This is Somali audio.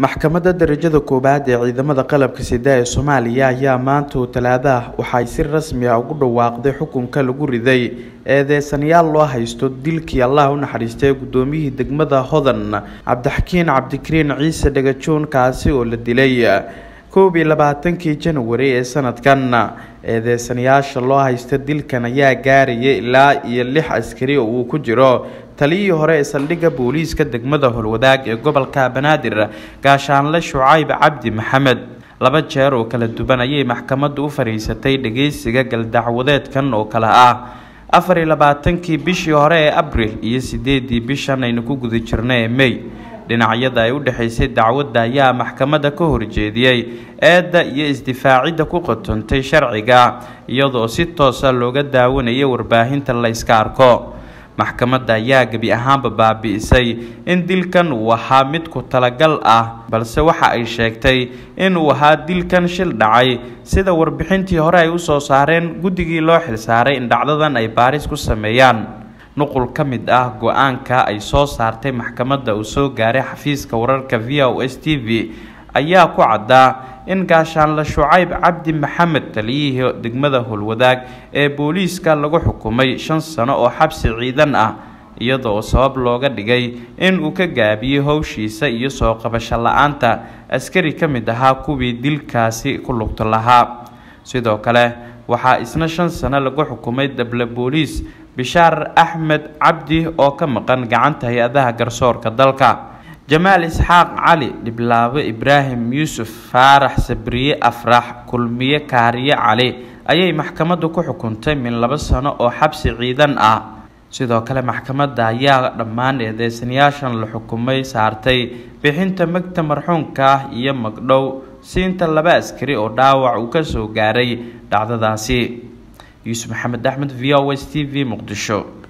maxkamadda darajada koowaad ee ciidamada qalabka sida ee soomaaliya ayaa maanta oo talaadaah waxay si rasmi ah ugu dhawaaqday xukunka lagu riday eedeysanayaal loo haysto dilkii allah u naxariistay guddoomiyihii degmada hodan cabdixakiin cabdikariin ciise dhagajoon kaasi oo la dilay koob iyo labaatankii janwari ee sanadkan eedeysanayaasha loo haysta dilkan ayaa gaaraya ilaa iyo lix askari oo uu ku jiro taliyihii hore ee saldhigga booliiska degmada holwadaag ee gobolka banaadir gaashaanle shucayb cabdi maxamed laba jeer oo kala duwan ayay maxkamaddu u fadhiisatay dhageysiga galdacwadeedkan oo kale ah afar iyo labaatankii bishii hore ee abril iyo sideedii bishan aynu ku guda jirna ee mey dhinacyada ay u dhexaysay dacwadda ayaa maxkamadda ka horjeediyey eedda iyo isdifaacidda ku qotontay sharciga iyadoo si toosa looga daawanayay warbaahinta la yska arko maxkamadda ayaa gebi ahaanba baabi'isay in dilkan uu ahaa mid ku talagal ah balse waxa ay sheegtay in uu ahaa dilkan shil dhacay sida warbixintii hore ay usoo saareen guddigii loo xilsaaray in dhacdadan ay baaris ku sameeyaan nuqul ka mid ah go-aanka ay soo saartay maxkamadda uu soo gaaray xafiiska wararka v o s t v ayaa ku caddaa in gaashaanle shucayb cabdi maxamed taliyihii degmada howlwadaag ee booliiska lagu xukumay shan sano oo xabsi ciidan ah iyadoo sabab looga dhigay in uu ka gaabiyey howshiisa iyo soo qabasho la-aanta askari ka mid ahaa kuwii dilkaasi ku lugto lahaa sidoo kale waxaa isna shan sano lagu xukumay dable booliis bishaar axmed cabdi oo ka maqan gacanta hay-adaha garsoorka dalka jamaal isxaaq cali dhiblaabo ibraahim yuusuf faarax sabriye afrax kulmiye kaariye cali ayay maxkamaddu ku xukuntay min laba sano oo xabsi ciidan ah sidoo kale maxkamadda ayaa dhammaan eedeysanayaashan la xukumay saartay bixinta magta marxuunka ah iyo magdhow siinta laba askari oo dhaawac uu ka soo gaaray dhacdadaasi yuusuf maxamed axmed v o s t v muqdisho